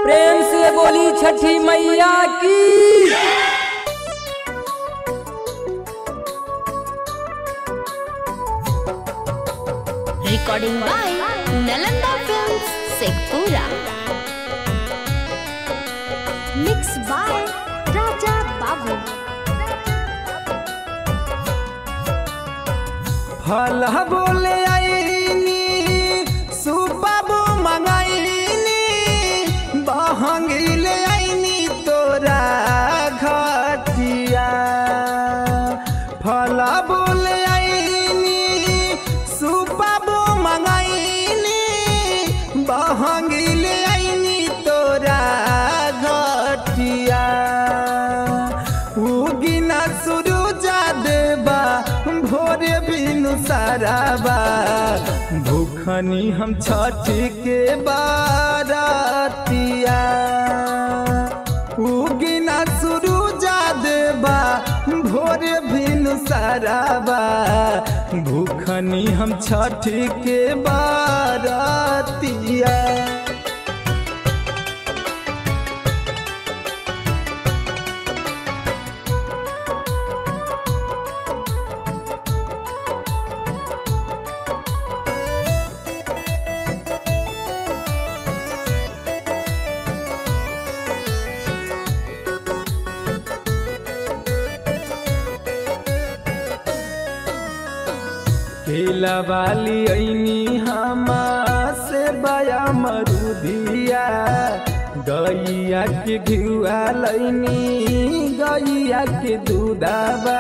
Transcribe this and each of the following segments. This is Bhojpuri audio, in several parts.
प्रेम से बोली छठी मैया की recording by Nalanda Films, Sekpura. Mixed by Raja Babu. फल बोले आईनी सुबाबू मंगाईनी बहंगिले आईनी तोरा घटिया फल बोले आईनी सुबाबू मंगाईनी बहंगिले आईनी तोरा घटिया उगिना सुरुजा देबा भोरे बिनु साराबा भूखनी हम छठी के बारातिया उगिना सुरुजा देबा भोरे बिनु साराबा भूखनी हम छठी के बारातिया केला वाली ऐनी हमा से बया मरुदिया गैया के घिउआ लैनी गैया के दूधाबा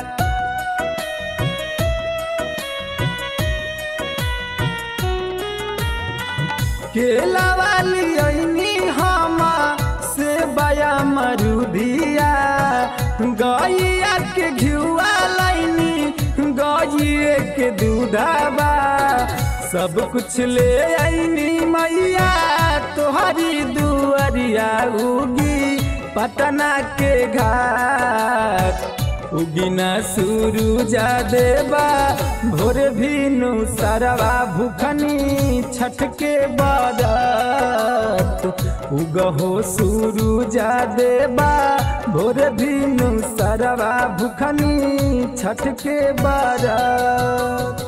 केला वाली ऐनी हमा से बया मरुदिया गैया के घिउआ लैनी गैये के दूधाबा सब कुछ ले ऐनी मैया तोहरी दुअरिया उगी पटना के घाट उगिना सुरुजा देबा भोर भीनु सरवा भूखनी छठ के बारात उगहो सुरुजा देबा भोर भीनु सरवा भूखनी छठ के बारात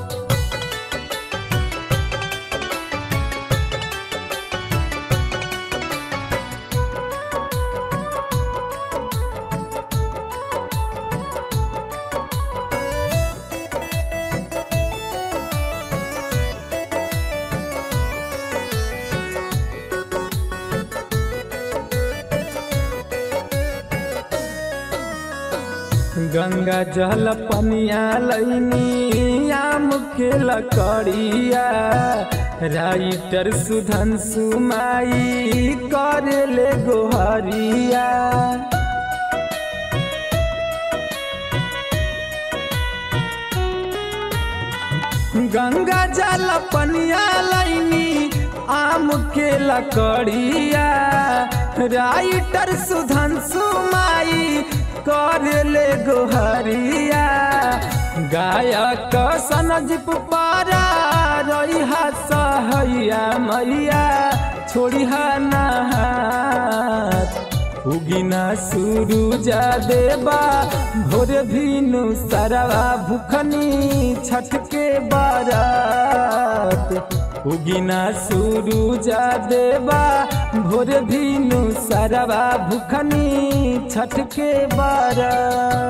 गंगा जल पनिया लैनी आम के लकड़िया राइटर सुधन सुमाई करे ले गोहरिया गंगा जल पनिया लैनी आम के लकड़िया राइटर सुधन सुमाई करे ले गोहरिया गायक सनजीप पारा रहिहा सहैया मैया छोड़िहा नहात उगिना सुरुजा देबा भोर भीनु सरवा भूखनी छठ के बारात उगिना सुरुजा देबा भोर भीनु सरवा भूखनी छठ के बारात